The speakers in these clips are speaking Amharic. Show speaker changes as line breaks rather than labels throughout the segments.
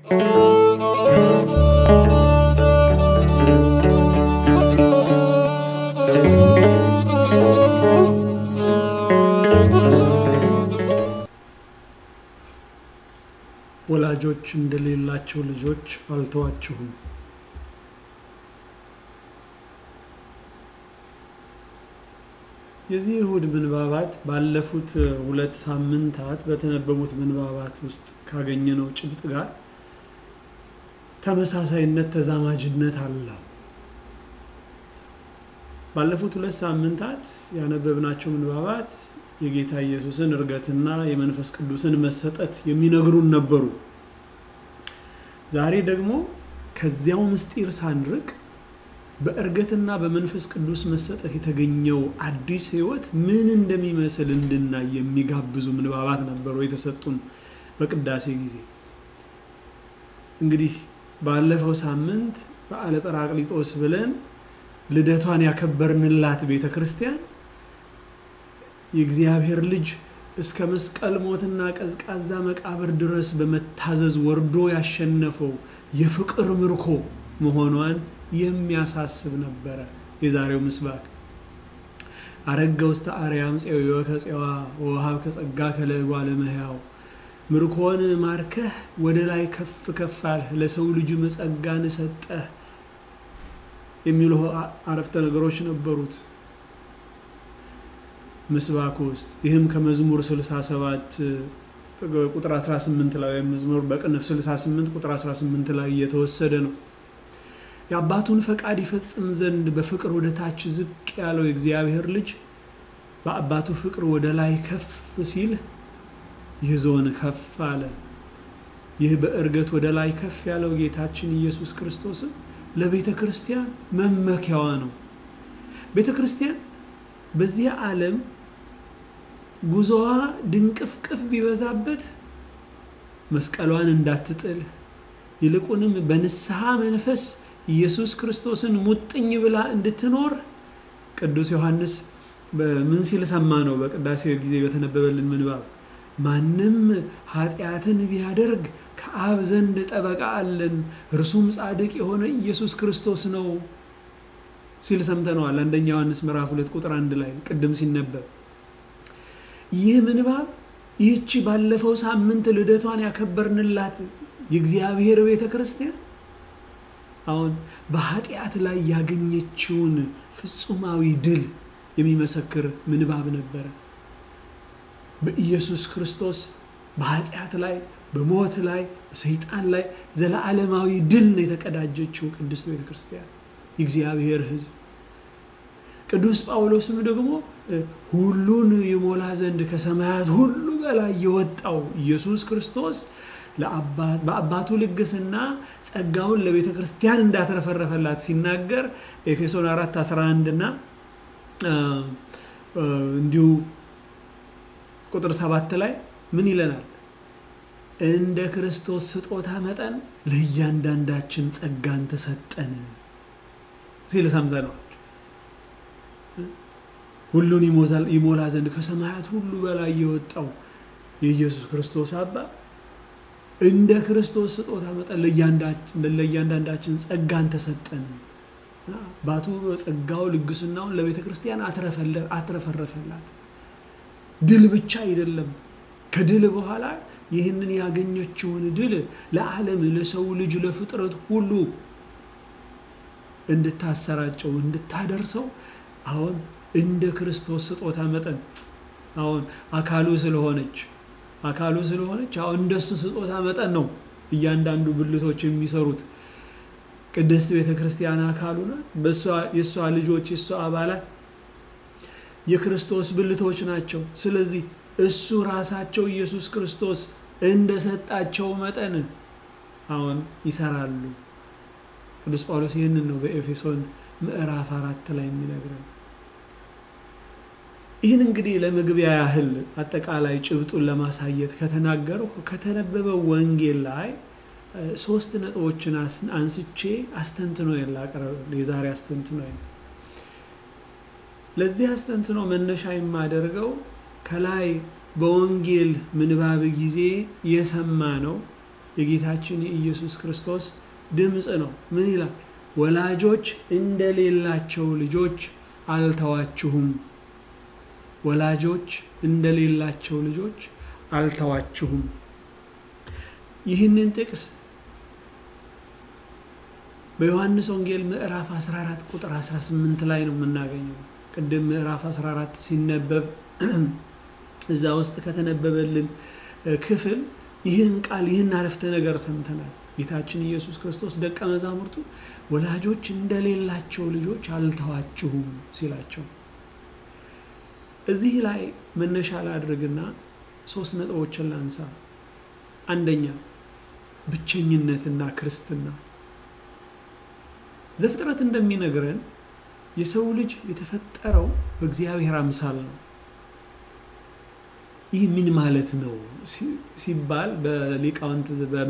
ወላጆች እንደሌላቸው ልጆች አልተዋችሁም። የዚህ እሁድ ምንባባት ባለፉት ሁለት ሳምንታት በተነበቡት ምንባባት ውስጥ ካገኘነው ጭብጥ ጋር ተመሳሳይነት፣ ተዛማጅነት አለው። ባለፉት ሁለት ሳምንታት ያነበብናቸው ምንባባት የጌታ ኢየሱስን እርገትና የመንፈስ ቅዱስን መሰጠት የሚነግሩን ነበሩ። ዛሬ ደግሞ ከዚያው ምስጢር ሳንርቅ በእርገትና በመንፈስ ቅዱስ መሰጠት የተገኘው አዲስ ሕይወት ምን እንደሚመስል እንድናይ የሚጋብዙ ምንባባት ነበሩ የተሰጡን በቅዳሴ ጊዜ። እንግዲህ ባለፈው ሳምንት በዓለ ጰራቅሊጦስ ብለን ልደቷን ያከበርንላት ቤተ ክርስቲያን የእግዚአብሔር ልጅ እስከ መስቀል ሞትና ቀዝቃዛ መቃብር ድረስ በመታዘዝ ወርዶ ያሸነፈው የፍቅር ምርኮ መሆኗን የሚያሳስብ ነበረ። የዛሬው ምስባክ አረገ ውስተ አርያም ፄዮ ከፄዋ ወውሃብ ከጸጋ ከለጓ ለመሕያው ምርኮን ማርከህ ወደ ላይ ከፍ ከፍ አልህ፣ ለሰው ልጅ መጸጋን ሰጠህ የሚሉ አረፍተ ነገሮች ነበሩት ምስባክ ውስጥ። ይህም ከመዝሙር 67 ቁጥር 18 ላይ ወይም መዝሙር በቅንፍ 68 ቁጥር 18 ላይ እየተወሰደ ነው። የአባቱን ፈቃድ ይፈጽም ዘንድ በፍቅር ወደ ታች ዝቅ ያለው የእግዚአብሔር ልጅ በአባቱ ፍቅር ወደ ላይ ከፍ ሲል ይዞን ከፍ አለ። ይህ በእርገት ወደ ላይ ከፍ ያለው ጌታችን ኢየሱስ ክርስቶስም ለቤተ ክርስቲያን መመኪያዋ ነው። ቤተ ክርስቲያን በዚህ ዓለም ጉዞዋ ድንቅፍቅፍ ቢበዛበት መስቀሏን እንዳትጥል ይልቁንም በንስሐ መንፈስ ኢየሱስ ክርስቶስን ሙጥኝ ብላ እንድትኖር ቅዱስ ዮሐንስ ምን ሲል ሰማ ነው? በቅዳሴ ጊዜ በተነበበልን ምንባብ ማንም ኃጢአትን ቢያደርግ ከአብ ዘንድ ጠበቃ አለን፣ እርሱም ጻድቅ የሆነ ኢየሱስ ክርስቶስ ነው ሲል ሰምተነዋል። አንደኛ ዮሐንስ ምዕራፍ ሁለት ቁጥር አንድ ላይ ቅድም ሲነበብ ይህ ምንባብ ይህቺ ባለፈው ሳምንት ልደቷን ያከበርንላት የእግዚአብሔር ቤተ ክርስቲያን አሁን በኃጢአት ላይ ያገኘችውን ፍጹማዊ ድል የሚመሰክር ምንባብ ነበረ። በኢየሱስ ክርስቶስ በኃጢአት ላይ በሞት ላይ በሰይጣን ላይ ዘለዓለማዊ ድል ነው የተቀዳጀችው ቅድስት ቤተ ክርስቲያን የእግዚአብሔር ሕዝብ። ቅዱስ ጳውሎስም ደግሞ ሁሉን ይሞላ ዘንድ ከሰማያት ሁሉ በላይ የወጣው ኢየሱስ ክርስቶስ በአባቱ ልግስና ጸጋውን ለቤተ ክርስቲያን እንዳተረፈረፈላት ሲናገር ኤፌሶን 4 11 እና እንዲሁ ቁጥር ሰባት ላይ ምን ይለናል? እንደ ክርስቶስ ስጦታ መጠን ለእያንዳንዳችን ጸጋን ተሰጠን ሲል ሰምተነዋል። ሁሉን ይሞላ ዘንድ ከሰማያት ሁሉ በላይ የወጣው የኢየሱስ ክርስቶስ አባት እንደ ክርስቶስ ስጦታ መጠን ለእያንዳንዳችን ጸጋን ተሰጠን። አባቱ በጸጋው ልግስናውን ለቤተ ክርስቲያን አትረፈረፈላት። ድል ብቻ አይደለም። ከድል በኋላ ይህንን ያገኘችውን ድል ለዓለም ለሰው ልጅ ለፍጥረት ሁሉ እንድታሰራጨው እንድታደርሰው አሁን እንደ ክርስቶስ ስጦታ መጠን አሁን አካሉ ስለሆነች አካሉ ስለሆነች አሁን እንደሱ ስጦታ መጠን ነው እያንዳንዱ ብልቶች የሚሰሩት። ቅድስት ቤተ ክርስቲያን አካሉ ናት። የእሷ ልጆች የእሷ አባላት የክርስቶስ ብልቶች ናቸው። ስለዚህ እሱ ራሳቸው ኢየሱስ ክርስቶስ እንደሰጣቸው መጠን አሁን ይሰራሉ። ቅዱስ ጳውሎስ ይህንን ነው በኤፌሶን ምዕራፍ አራት ላይ የሚነግረን። ይህን እንግዲህ ለመግቢያ ያህል አጠቃላይ ጭብጡን ለማሳየት ከተናገረው ከተነበበው ወንጌል ላይ ሶስት ነጥቦችን አንስቼ አስተንትኖ ላቀረብ የዛሬ አስተንትኖ ለዚህ አስተንትኖ መነሻ የማደርገው ከላይ በወንጌል ምንባብ ጊዜ የሰማ ነው የጌታችን የኢየሱስ ክርስቶስ ድምፅ ነው። ምን ይላል? ወላጆች እንደሌላቸው ልጆች አልተዋችሁም። ወላጆች እንደሌላቸው ልጆች አልተዋችሁም። ይህንን ጥቅስ በዮሐንስ ወንጌል ምዕራፍ 14 ቁጥር 18 ላይ ነው የምናገኘው። ቅድም ምዕራፍ 14 ሲነበብ እዛ ውስጥ ከተነበበልን ክፍል ይህን ቃል ይህን አረፍተ ነገር ሰምተናል። ጌታችን ኢየሱስ ክርስቶስ ደቀ መዛሙርቱ ወላጆች እንደሌላቸው ልጆች አልተዋችሁም ሲላቸው እዚህ ላይ መነሻ ላድርግና ሶስት ነጥቦችን ላንሳ። አንደኛ ብቸኝነትና ክርስትና። ዘፍጥረት እንደሚነግረን የሰው ልጅ የተፈጠረው በእግዚአብሔር አምሳል ነው። ይህ ምን ማለት ነው ሲባል በሊቃውንት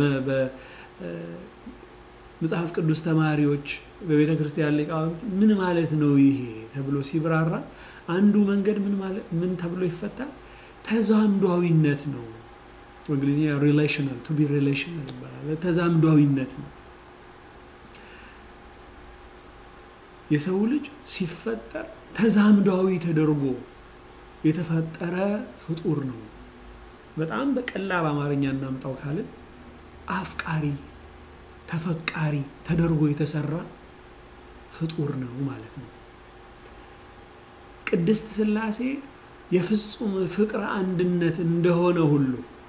በመጽሐፍ ቅዱስ ተማሪዎች በቤተ ክርስቲያን ሊቃውንት ምን ማለት ነው ይሄ ተብሎ ሲብራራ አንዱ መንገድ ምን ተብሎ ይፈታል? ተዛምዷዊነት ነው። በእንግሊዝኛ ሪሌሽናል ቱ ቢ ሪሌሽናል ይባላል። ተዛምዷዊነት ነው። የሰው ልጅ ሲፈጠር ተዛምዷዊ ተደርጎ የተፈጠረ ፍጡር ነው። በጣም በቀላል አማርኛ እናምጣው ካልን አፍቃሪ፣ ተፈቃሪ ተደርጎ የተሰራ ፍጡር ነው ማለት ነው። ቅድስት ሥላሴ የፍጹም ፍቅር አንድነት እንደሆነ ሁሉ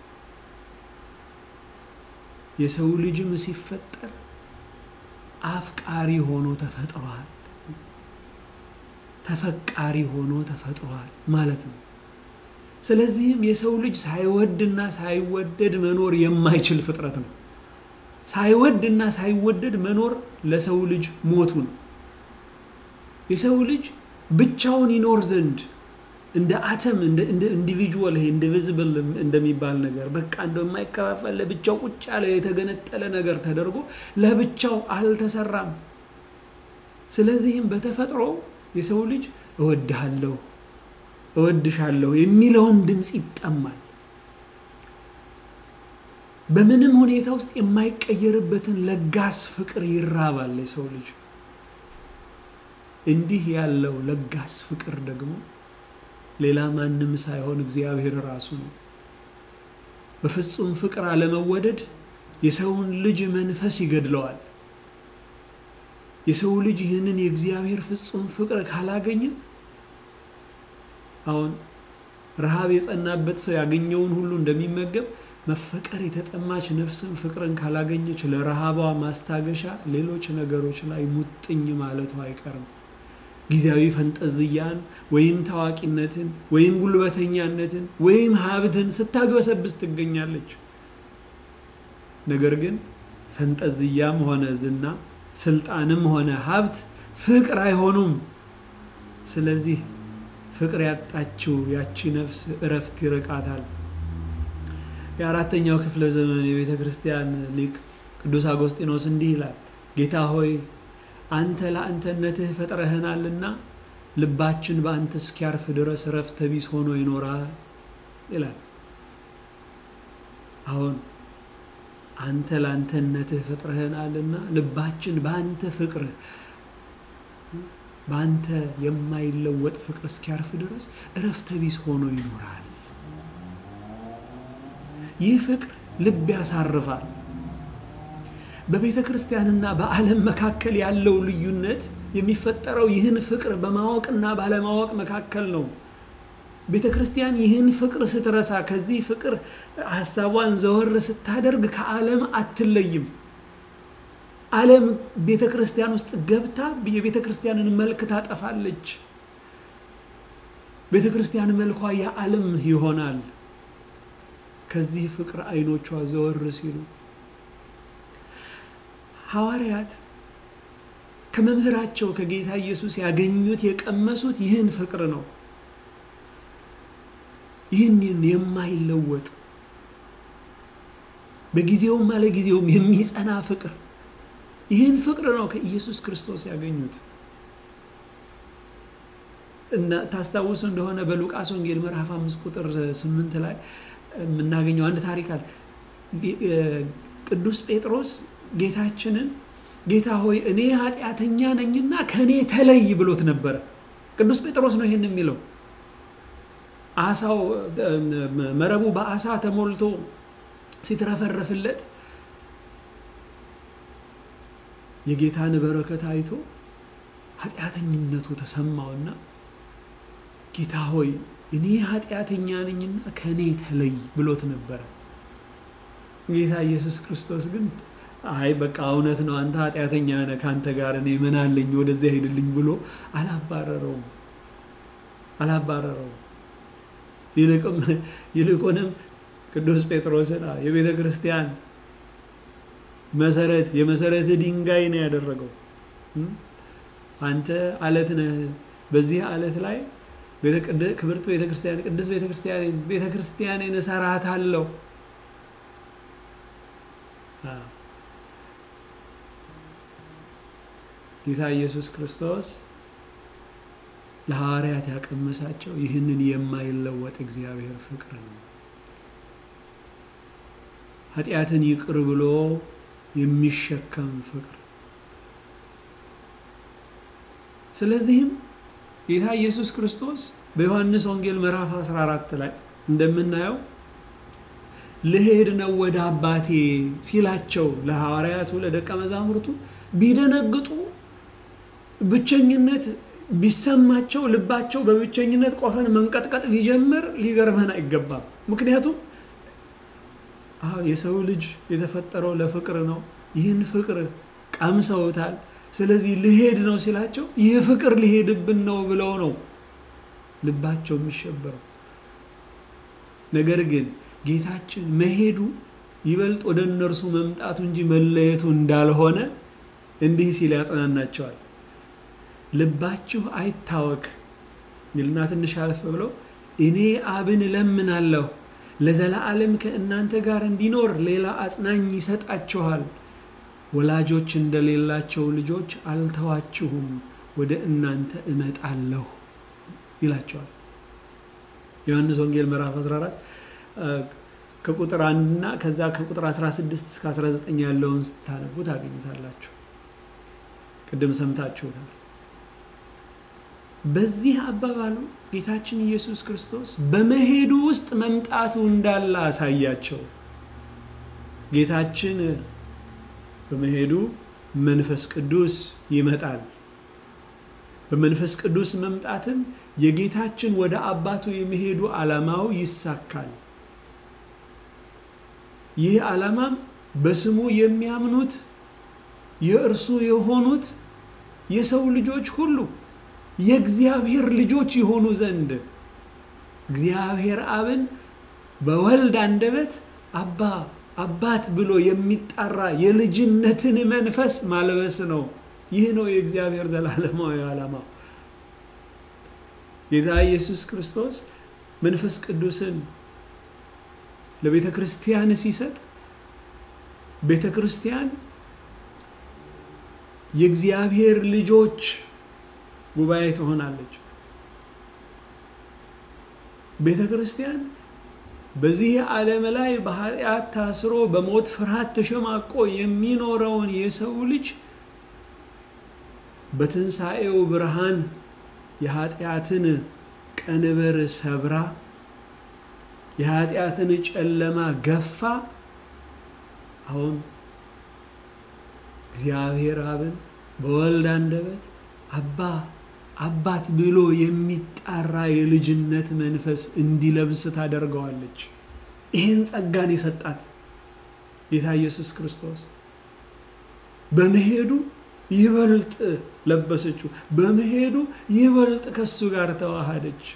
የሰው ልጅም ሲፈጠር አፍቃሪ ሆኖ ተፈጥሯል። ተፈቃሪ ሆኖ ተፈጥሯል ማለት ነው። ስለዚህም የሰው ልጅ ሳይወድና ሳይወደድ መኖር የማይችል ፍጥረት ነው። ሳይወድና ሳይወደድ መኖር ለሰው ልጅ ሞቱ ነው። የሰው ልጅ ብቻውን ይኖር ዘንድ እንደ አተም እንደ ኢንዲቪጁዋል ይሄ ኢንዲቪዚብል እንደሚባል ነገር በቃ እንደው የማይከፋፈል ለብቻው ቁጭ ያለ የተገነጠለ ነገር ተደርጎ ለብቻው አልተሰራም። ስለዚህም በተፈጥሮ የሰው ልጅ እወድሃለሁ፣ እወድሻለሁ የሚለውን ድምፅ ይጠማል። በምንም ሁኔታ ውስጥ የማይቀየርበትን ለጋስ ፍቅር ይራባል የሰው ልጅ። እንዲህ ያለው ለጋስ ፍቅር ደግሞ ሌላ ማንም ሳይሆን እግዚአብሔር ራሱ ነው። በፍጹም ፍቅር አለመወደድ የሰውን ልጅ መንፈስ ይገድለዋል። የሰው ልጅ ይህንን የእግዚአብሔር ፍጹም ፍቅር ካላገኘ አሁን ረሃብ የጸናበት ሰው ያገኘውን ሁሉ እንደሚመገብ መፈቀር የተጠማች ነፍስም ፍቅርን ካላገኘች ለረሃቧ ማስታገሻ ሌሎች ነገሮች ላይ ሙጥኝ ማለቱ አይቀርም። ጊዜያዊ ፈንጠዝያን ወይም ታዋቂነትን ወይም ጉልበተኛነትን ወይም ሀብትን ስታግበሰብስ ትገኛለች። ነገር ግን ፈንጠዝያም ሆነ ዝና፣ ስልጣንም ሆነ ሀብት ፍቅር አይሆኑም። ስለዚህ ፍቅር ያጣችው ያቺ ነፍስ እረፍት ይርቃታል። የአራተኛው ክፍለ ዘመን የቤተ ክርስቲያን ሊቅ ቅዱስ አጎስጢኖስ እንዲህ ይላል፣ ጌታ ሆይ አንተ ለአንተነትህ ፈጥረህናልና ልባችን በአንተ እስኪያርፍ ድረስ እረፍተ ቢስ ሆኖ ይኖራል ይላል። አሁን አንተ ለአንተነትህ ፈጥረህናልና ልባችን በአንተ ፍቅር በአንተ የማይለወጥ ፍቅር እስኪያርፍ ድረስ እረፍተ ቢስ ሆኖ ይኖራል። ይህ ፍቅር ልብ ያሳርፋል። በቤተ ክርስቲያንና በዓለም መካከል ያለው ልዩነት የሚፈጠረው ይህን ፍቅር በማወቅና ባለማወቅ መካከል ነው። ቤተ ክርስቲያን ይህን ፍቅር ስትረሳ፣ ከዚህ ፍቅር ሀሳቧን ዘወር ስታደርግ ከዓለም አትለይም። ዓለም ቤተ ክርስቲያን ውስጥ ገብታ የቤተ ክርስቲያንን መልክ ታጠፋለች። ቤተ ክርስቲያን መልኳ የዓለም ይሆናል። ከዚህ ፍቅር አይኖቿ ዘወር ሲሉ ሐዋርያት ከመምህራቸው ከጌታ ኢየሱስ ያገኙት የቀመሱት ይህን ፍቅር ነው። ይህንን የማይለወጥ በጊዜውም አለጊዜውም የሚጸና ፍቅር ይህን ፍቅር ነው ከኢየሱስ ክርስቶስ ያገኙት። እና ታስታውሱ እንደሆነ በሉቃስ ወንጌል ምዕራፍ አምስት ቁጥር ስምንት ላይ የምናገኘው አንድ ታሪክ አለ። ቅዱስ ጴጥሮስ ጌታችንን ጌታ ሆይ እኔ ኃጢአተኛ ነኝና ከእኔ ተለይ ብሎት ነበረ። ቅዱስ ጴጥሮስ ነው ይህን የሚለው። አሳው መረቡ በአሳ ተሞልቶ ሲትረፈረፍለት የጌታን በረከት አይቶ ኃጢአተኝነቱ ተሰማውና ጌታ ሆይ እኔ ኃጢአተኛ ነኝና ከእኔ ተለይ ብሎት ነበረ። ጌታ ኢየሱስ ክርስቶስ ግን አይ በቃ እውነት ነው አንተ ኃጢአተኛ ነህ፣ ከአንተ ጋር እኔ ምን አለኝ ወደዚያ ሄድልኝ ብሎ አላባረረውም አላባረረውም። ይልቁንም ቅዱስ ጴጥሮስን የቤተ ክርስቲያን መሰረት የመሰረት ድንጋይ ነው ያደረገው። አንተ አለት ነህ፣ በዚህ አለት ላይ ክብርት ቤተ ክርስቲያን ቅዱስ ቤተ ክርስቲያን ቤተ ክርስቲያኔን እሰራታለሁ። ጌታ ኢየሱስ ክርስቶስ ለሐዋርያት ያቀመሳቸው ይህንን የማይለወጥ እግዚአብሔር ፍቅር ነው። ኃጢአትን ይቅር ብሎ የሚሸከም ፍቅር። ስለዚህም ጌታ ኢየሱስ ክርስቶስ በዮሐንስ ወንጌል ምዕራፍ 14 ላይ እንደምናየው ልሄድ ነው ወደ አባቴ ሲላቸው ለሐዋርያቱ ለደቀ መዛሙርቱ ቢደነግጡ ብቸኝነት ቢሰማቸው ልባቸው በብቸኝነት ቆፈን መንቀጥቀጥ ቢጀምር ሊገርመን አይገባም። ምክንያቱም የሰው ልጅ የተፈጠረው ለፍቅር ነው። ይህን ፍቅር ቀምሰውታል። ስለዚህ ልሄድ ነው ሲላቸው ይህ ፍቅር ሊሄድብን ነው ብለው ነው ልባቸው የሚሸበረው። ነገር ግን ጌታችን መሄዱ ይበልጥ ወደ እነርሱ መምጣቱ እንጂ መለየቱ እንዳልሆነ እንዲህ ሲል ያጽናናቸዋል። ልባችሁ አይታወክ ይልና ትንሽ አለፍ ብለው እኔ አብን እለምናለሁ ለዘላለም ከእናንተ ጋር እንዲኖር ሌላ አጽናኝ ይሰጣችኋል። ወላጆች እንደሌላቸው ልጆች አልተዋችሁም፣ ወደ እናንተ እመጣለሁ ይላቸዋል። ዮሐንስ ወንጌል ምዕራፍ 14 ከቁጥር አንድና ከዛ ከቁጥር 16 እስከ 19 ያለውን ስታነቡ ታገኙታላችሁ። ቅድም ሰምታችሁታል። በዚህ አባባሉ ጌታችን ኢየሱስ ክርስቶስ በመሄዱ ውስጥ መምጣቱ እንዳለ አሳያቸው። ጌታችን በመሄዱ መንፈስ ቅዱስ ይመጣል። በመንፈስ ቅዱስ መምጣትም የጌታችን ወደ አባቱ የመሄዱ ዓላማው ይሳካል። ይህ ዓላማም በስሙ የሚያምኑት የእርሱ የሆኑት የሰው ልጆች ሁሉ የእግዚአብሔር ልጆች የሆኑ ዘንድ እግዚአብሔር አብን በወልድ አንደበት አባ አባት ብሎ የሚጠራ የልጅነትን መንፈስ ማልበስ ነው። ይህ ነው የእግዚአብሔር ዘላለማዊ ዓላማ። ጌታ ኢየሱስ ክርስቶስ መንፈስ ቅዱስን ለቤተ ክርስቲያን ሲሰጥ ቤተ ክርስቲያን የእግዚአብሔር ልጆች ጉባኤ ትሆናለች። ቤተ ክርስቲያን በዚህ ዓለም ላይ በኃጢአት ታስሮ በሞት ፍርሃት ተሸማቆ የሚኖረውን የሰው ልጅ በትንሣኤው ብርሃን የኃጢአትን ቀንበር ሰብራ የኃጢአትን ጨለማ ገፋ አሁን እግዚአብሔር አብን በወልድ አንደበት አባ አባት ብሎ የሚጣራ የልጅነት መንፈስ እንዲለብስ ታደርገዋለች። ይህን ጸጋን የሰጣት ጌታ ኢየሱስ ክርስቶስ በመሄዱ ይበልጥ ለበሰችው። በመሄዱ ይበልጥ ከሱ ጋር ተዋሃደች።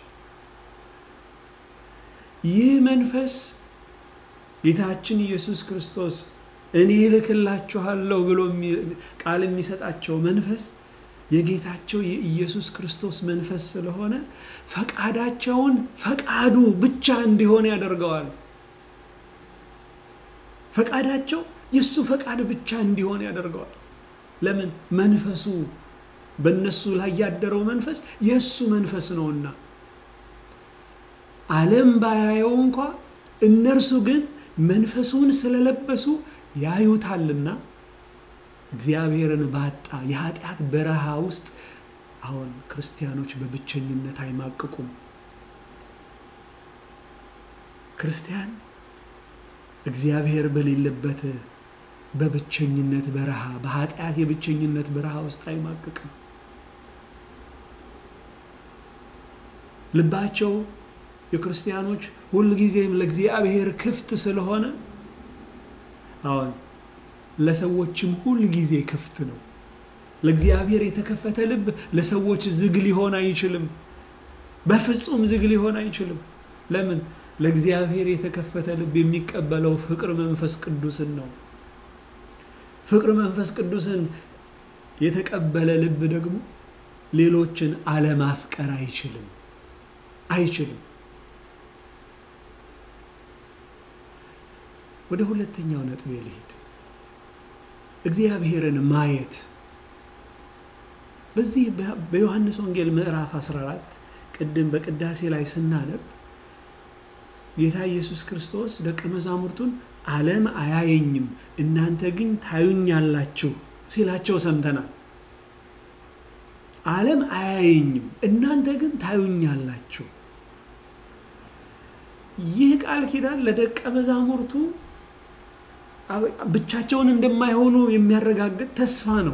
ይህ መንፈስ ጌታችን ኢየሱስ ክርስቶስ እኔ እልክላችኋለሁ ብሎ ቃል የሚሰጣቸው መንፈስ የጌታቸው የኢየሱስ ክርስቶስ መንፈስ ስለሆነ ፈቃዳቸውን ፈቃዱ ብቻ እንዲሆን ያደርገዋል። ፈቃዳቸው የእሱ ፈቃድ ብቻ እንዲሆን ያደርገዋል። ለምን? መንፈሱ በእነሱ ላይ ያደረው መንፈስ የእሱ መንፈስ ነውና ዓለም ባያየው እንኳ እነርሱ ግን መንፈሱን ስለለበሱ ያዩታልና እግዚአብሔርን ባጣ የኃጢአት በረሃ ውስጥ አሁን ክርስቲያኖች በብቸኝነት አይማቅቁም። ክርስቲያን እግዚአብሔር በሌለበት በብቸኝነት በረሃ በኃጢአት የብቸኝነት በረሃ ውስጥ አይማቅቅም። ልባቸው የክርስቲያኖች ሁልጊዜም ለእግዚአብሔር ክፍት ስለሆነ አሁን ለሰዎችም ሁል ጊዜ ክፍት ነው። ለእግዚአብሔር የተከፈተ ልብ ለሰዎች ዝግ ሊሆን አይችልም። በፍጹም ዝግ ሊሆን አይችልም። ለምን? ለእግዚአብሔር የተከፈተ ልብ የሚቀበለው ፍቅር መንፈስ ቅዱስን ነው። ፍቅር መንፈስ ቅዱስን የተቀበለ ልብ ደግሞ ሌሎችን አለማፍቀር አይችልም አይችልም። ወደ ሁለተኛው ነጥብ ልሄድ። እግዚአብሔርን ማየት በዚህ በዮሐንስ ወንጌል ምዕራፍ 14 ቅድም በቅዳሴ ላይ ስናነብ ጌታ ኢየሱስ ክርስቶስ ደቀ መዛሙርቱን ዓለም አያየኝም እናንተ ግን ታዩኛላችሁ ሲላቸው ሰምተናል። ዓለም አያየኝም እናንተ ግን ታዩኛላችሁ። ይህ ቃል ኪዳን ለደቀ መዛሙርቱ ብቻቸውን እንደማይሆኑ የሚያረጋግጥ ተስፋ ነው።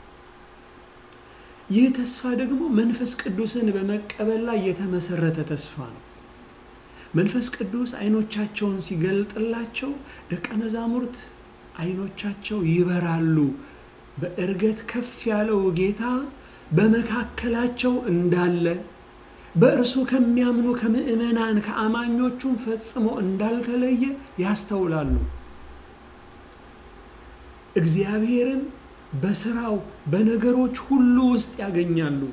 ይህ ተስፋ ደግሞ መንፈስ ቅዱስን በመቀበል ላይ የተመሰረተ ተስፋ ነው። መንፈስ ቅዱስ አይኖቻቸውን ሲገልጥላቸው ደቀ መዛሙርት አይኖቻቸው ይበራሉ። በእርገት ከፍ ያለው ጌታ በመካከላቸው እንዳለ በእርሱ ከሚያምኑ ከምዕመናን ከአማኞቹም ፈጽሞ እንዳልተለየ ያስተውላሉ። እግዚአብሔርን በስራው በነገሮች ሁሉ ውስጥ ያገኛሉ።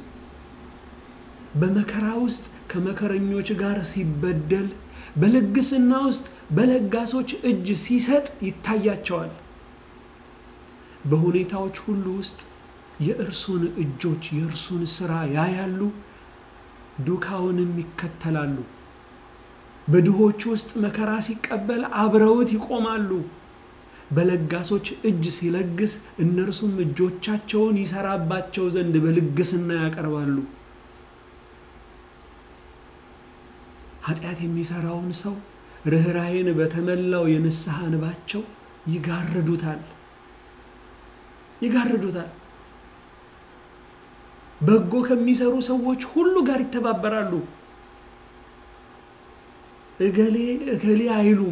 በመከራ ውስጥ ከመከረኞች ጋር ሲበደል፣ በልግስና ውስጥ በለጋሶች እጅ ሲሰጥ ይታያቸዋል። በሁኔታዎች ሁሉ ውስጥ የእርሱን እጆች የእርሱን ስራ ያያሉ፣ ዱካውንም ይከተላሉ። በድሆች ውስጥ መከራ ሲቀበል አብረውት ይቆማሉ። በለጋሶች እጅ ሲለግስ እነርሱም እጆቻቸውን ይሰራባቸው ዘንድ በልግስና ያቀርባሉ። ኃጢአት የሚሰራውን ሰው ርኅራኄን በተመላው የንስሐ እንባቸው ይጋርዱታል ይጋርዱታል። በጎ ከሚሰሩ ሰዎች ሁሉ ጋር ይተባበራሉ። እገሌ እገሌ አይሉም።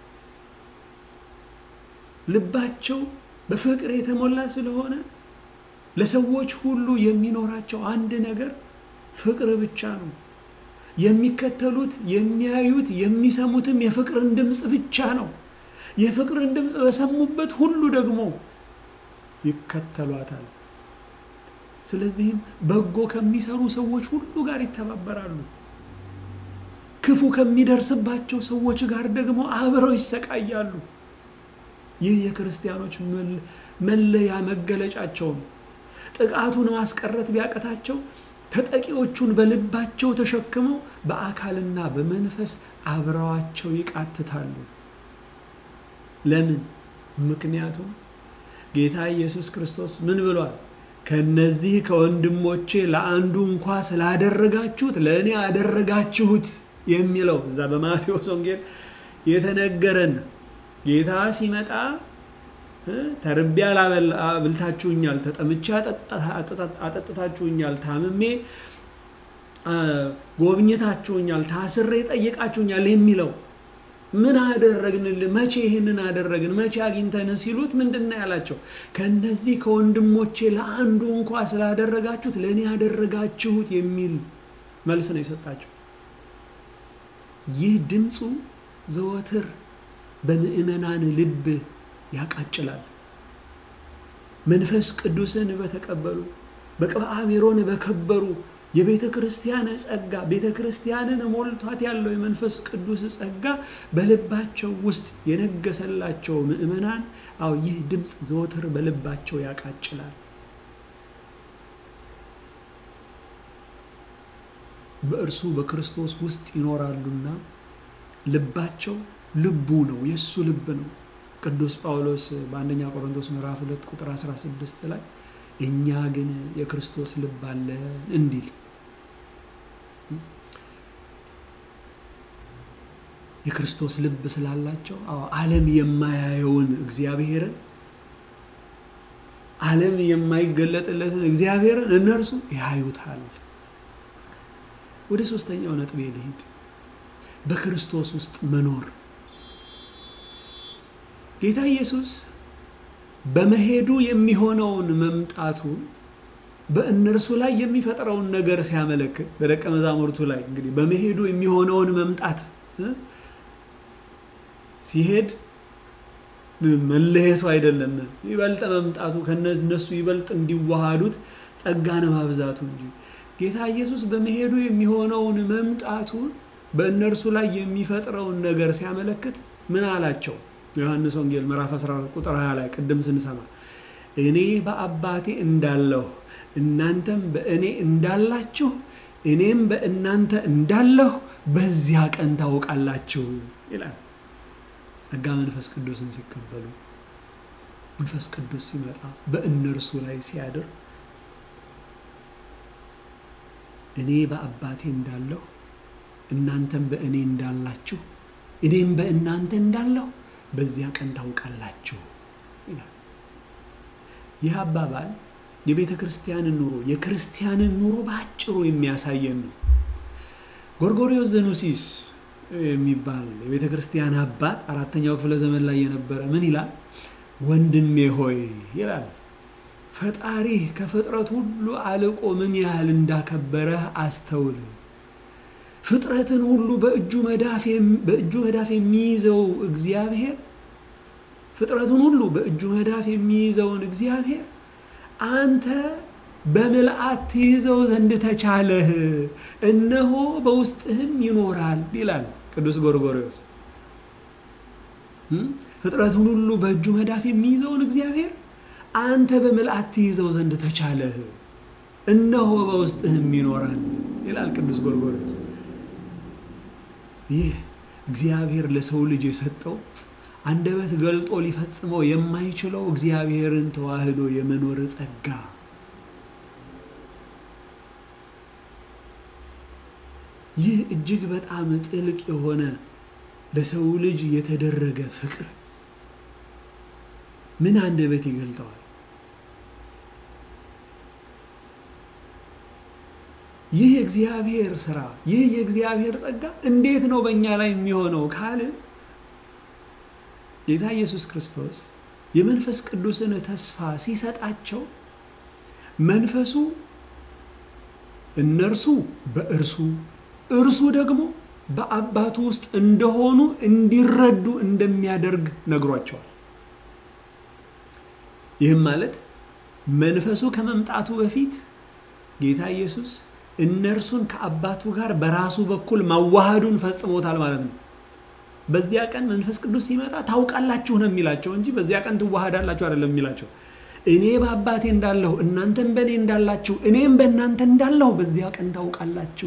ልባቸው በፍቅር የተሞላ ስለሆነ ለሰዎች ሁሉ የሚኖራቸው አንድ ነገር ፍቅር ብቻ ነው። የሚከተሉት የሚያዩት የሚሰሙትም የፍቅርን ድምፅ ብቻ ነው። የፍቅርን ድምፅ በሰሙበት ሁሉ ደግሞ ይከተሏታል። ስለዚህም በጎ ከሚሰሩ ሰዎች ሁሉ ጋር ይተባበራሉ። ክፉ ከሚደርስባቸው ሰዎች ጋር ደግሞ አብረው ይሰቃያሉ። ይህ የክርስቲያኖች መለያ መገለጫቸው ነው። ጥቃቱን ማስቀረት ቢያቀታቸው ተጠቂዎቹን በልባቸው ተሸክመው በአካልና በመንፈስ አብረዋቸው ይቃትታሉ። ለምን? ምክንያቱም ጌታ ኢየሱስ ክርስቶስ ምን ብሏል? ከነዚህ ከወንድሞቼ ለአንዱ እንኳ ስላደረጋችሁት ለእኔ አደረጋችሁት የሚለው እዛ በማቴዎስ ወንጌል የተነገረን ጌታ ሲመጣ ተርቤ አብልታችሁኛል፣ ተጠምቼ አጠጥታችሁኛል፣ ታምሜ ጎብኝታችሁኛል፣ ታስሬ ጠይቃችሁኛል የሚለው ምን አደረግንልህ? መቼ ይህንን አደረግን? መቼ አግኝተን ሲሉት ምንድን ነው ያላቸው? ከእነዚህ ከወንድሞቼ ለአንዱ እንኳ ስላደረጋችሁት ለእኔ ያደረጋችሁት የሚል መልስ ነው የሰጣቸው። ይህ ድምፁ ዘወትር በምዕመናን ልብ ያቃጭላል። መንፈስ ቅዱስን በተቀበሉ በቅብአ ሜሮን በከበሩ የቤተ ክርስቲያን ጸጋ ቤተ ክርስቲያንን ሞልቷት ያለው የመንፈስ ቅዱስ ጸጋ በልባቸው ውስጥ የነገሰላቸው ምዕመናን አዎ ይህ ድምፅ ዘወትር በልባቸው ያቃጭላል። በእርሱ በክርስቶስ ውስጥ ይኖራሉና ልባቸው ልቡ ነው፣ የእሱ ልብ ነው። ቅዱስ ጳውሎስ በአንደኛ ቆሮንቶስ ምዕራፍ ሁለት ቁጥር 16 ላይ እኛ ግን የክርስቶስ ልብ አለን እንዲል የክርስቶስ ልብ ስላላቸው ዓለም የማያየውን እግዚአብሔርን ዓለም የማይገለጥለትን እግዚአብሔርን እነርሱ ያዩታል። ወደ ሶስተኛው ነጥቤ ልሂድ። በክርስቶስ ውስጥ መኖር ጌታ ኢየሱስ በመሄዱ የሚሆነውን መምጣቱ በእነርሱ ላይ የሚፈጥረውን ነገር ሲያመለክት በደቀ መዛሙርቱ ላይ እንግዲህ በመሄዱ የሚሆነውን መምጣት ሲሄድ መለየቱ አይደለም፣ ይበልጥ መምጣቱ ከነሱ ይበልጥ እንዲዋሃዱት ጸጋን ማብዛቱ እንጂ ጌታ ኢየሱስ በመሄዱ የሚሆነውን መምጣቱን በእነርሱ ላይ የሚፈጥረውን ነገር ሲያመለክት ምን አላቸው? ዮሐንስ ወንጌል ምዕራፍ 14 ቁጥር 20 ላይ ቅድም ስንሰማ እኔ በአባቴ እንዳለሁ እናንተም በእኔ እንዳላችሁ እኔም በእናንተ እንዳለሁ በዚያ ቀን ታውቃላችሁ ይላል። ጸጋ መንፈስ ቅዱስን ሲቀበሉ መንፈስ ቅዱስ ሲመጣ በእነርሱ ላይ ሲያድር እኔ በአባቴ እንዳለሁ እናንተም በእኔ እንዳላችሁ እኔም በእናንተ እንዳለሁ በዚያ ቀን ታውቃላችሁ ይላል። ይህ አባባል የቤተ ክርስቲያንን ኑሮ የክርስቲያንን ኑሮ በአጭሩ የሚያሳየን ነው። ጎርጎሪዮስ ዘኑሲስ የሚባል የቤተ ክርስቲያን አባት አራተኛው ክፍለ ዘመን ላይ የነበረ ምን ይላል? ወንድሜ ሆይ ይላል ፈጣሪህ ከፍጥረት ሁሉ አልቆ ምን ያህል እንዳከበረህ አስተውል። ፍጥረትን ሁሉ በእጁ መዳፍ የሚይዘው እግዚአብሔር ፍጥረቱን ሁሉ በእጁ መዳፍ የሚይዘውን እግዚአብሔር አንተ በምልአት ትይዘው ዘንድ ተቻለህ፣ እነሆ በውስጥህም ይኖራል ይላል ቅዱስ ጎርጎርዮስ። ፍጥረቱን ሁሉ በእጁ መዳፍ የሚይዘውን እግዚአብሔር አንተ በምልአት ትይዘው ዘንድ ተቻለህ፣ እነሆ በውስጥህም ይኖራል ይላል ቅዱስ ጎርጎርዮስ። ይህ እግዚአብሔር ለሰው ልጅ የሰጠው አንደበት ገልጦ ሊፈጽመው የማይችለው እግዚአብሔርን ተዋህዶ የመኖር ጸጋ ይህ እጅግ በጣም ጥልቅ የሆነ ለሰው ልጅ የተደረገ ፍቅር ምን አንደበት ይገልጠዋል? ይህ የእግዚአብሔር ስራ፣ ይህ የእግዚአብሔር ጸጋ እንዴት ነው በእኛ ላይ የሚሆነው ካልን ጌታ ኢየሱስ ክርስቶስ የመንፈስ ቅዱስን ተስፋ ሲሰጣቸው መንፈሱ እነርሱ በእርሱ እርሱ ደግሞ በአባቱ ውስጥ እንደሆኑ እንዲረዱ እንደሚያደርግ ነግሯቸዋል። ይህም ማለት መንፈሱ ከመምጣቱ በፊት ጌታ ኢየሱስ እነርሱን ከአባቱ ጋር በራሱ በኩል ማዋሃዱን ፈጽሞታል ማለት ነው። በዚያ ቀን መንፈስ ቅዱስ ሲመጣ ታውቃላችሁ ነው የሚላቸው እንጂ በዚያ ቀን ትዋሃዳላችሁ አይደለም የሚላቸው። እኔ በአባቴ እንዳለሁ እናንተም በእኔ እንዳላችሁ እኔም በእናንተ እንዳለሁ በዚያ ቀን ታውቃላችሁ።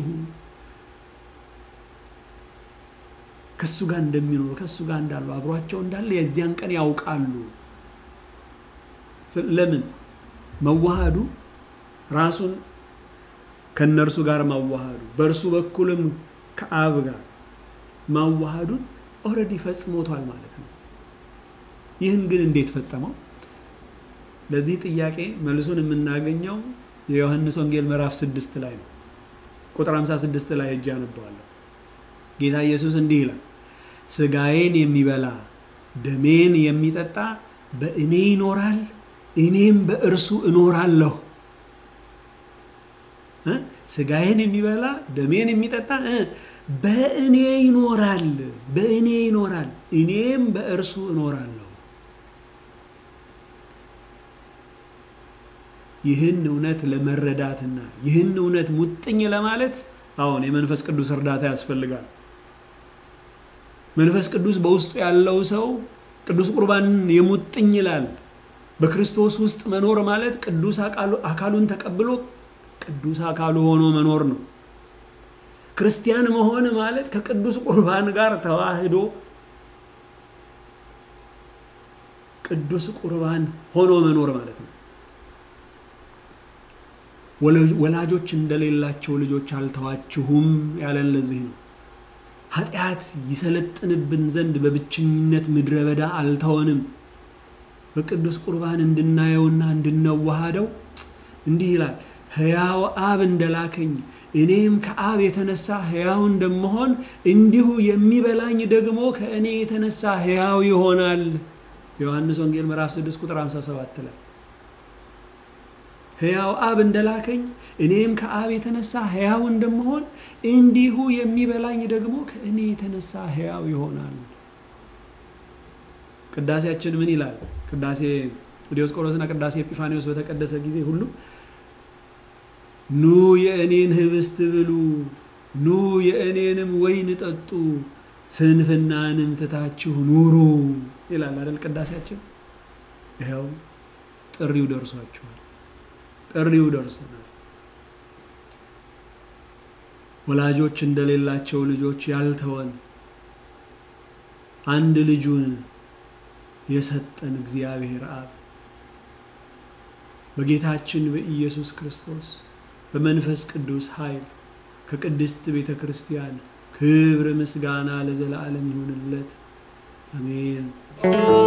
ከእሱ ጋር እንደሚኖሩ ከእሱ ጋር እንዳሉ አብሯቸው እንዳለ የዚያን ቀን ያውቃሉ። ለምን መዋሃዱ ራሱን ከእነርሱ ጋር ማዋሃዱ በእርሱ በኩልም ከአብ ጋር ማዋሃዱን ኦልሬዲ ፈጽሞቷል ማለት ነው። ይህን ግን እንዴት ፈጸመው? ለዚህ ጥያቄ መልሱን የምናገኘው የዮሐንስ ወንጌል ምዕራፍ ስድስት ላይ ነው። ቁጥር 56 ላይ እጅ አነበዋለሁ። ጌታ ኢየሱስ እንዲህ ይላል፣ ስጋዬን የሚበላ ደሜን የሚጠጣ በእኔ ይኖራል፣ እኔም በእርሱ እኖራለሁ። ስጋዬን የሚበላ ደሜን የሚጠጣ በእኔ ይኖራል፣ በእኔ ይኖራል፣ እኔም በእርሱ እኖራለሁ። ይህን እውነት ለመረዳትና ይህን እውነት ሙጥኝ ለማለት አሁን የመንፈስ ቅዱስ እርዳታ ያስፈልጋል። መንፈስ ቅዱስ በውስጡ ያለው ሰው ቅዱስ ቁርባንን የሙጥኝ ይላል። በክርስቶስ ውስጥ መኖር ማለት ቅዱስ አካሉን ተቀብሎ ቅዱስ አካሉ ሆኖ መኖር ነው። ክርስቲያን መሆን ማለት ከቅዱስ ቁርባን ጋር ተዋህዶ ቅዱስ ቁርባን ሆኖ መኖር ማለት ነው። ወላጆች እንደሌላቸው ልጆች አልተዋችሁም ያለን ለዚህ ነው። ኃጢአት ይሰለጥንብን ዘንድ በብቸኝነት ምድረ በዳ አልተወንም። በቅዱስ ቁርባን እንድናየውና እንድናዋሃደው እንዲህ ይላል፣ ሕያው አብ እንደላከኝ እኔም ከአብ የተነሳ ሕያው እንደምሆን እንዲሁ የሚበላኝ ደግሞ ከእኔ የተነሳ ሕያው ይሆናል። ዮሐንስ ወንጌል ምዕራፍ 6 ቁጥር 57 ላይ ሕያው አብ እንደላከኝ እኔም ከአብ የተነሳ ሕያው እንደምሆን እንዲሁ የሚበላኝ ደግሞ ከእኔ የተነሳ ሕያው ይሆናል። ቅዳሴያችን ምን ይላል? ቅዳሴ ዲዮስቆሮስና ቅዳሴ ኤጲፋኒዎስ በተቀደሰ ጊዜ ሁሉ ኑ የእኔን ህብስት ብሉ፣ ኑ የእኔንም ወይን ጠጡ፣ ስንፍናንም ትታችሁ ኑሩ ይላል አይደል? ቅዳሴያችን ይኸው ጥሪው ደርሷችኋል። ጥሪው ደርሶናል። ወላጆች እንደሌላቸው ልጆች ያልተወን አንድ ልጁን የሰጠን እግዚአብሔር አብ በጌታችን በኢየሱስ ክርስቶስ በመንፈስ ቅዱስ ኃይል ከቅድስት ቤተ ክርስቲያን ክብር ምስጋና ለዘላለም ይሁንለት፣ አሜን።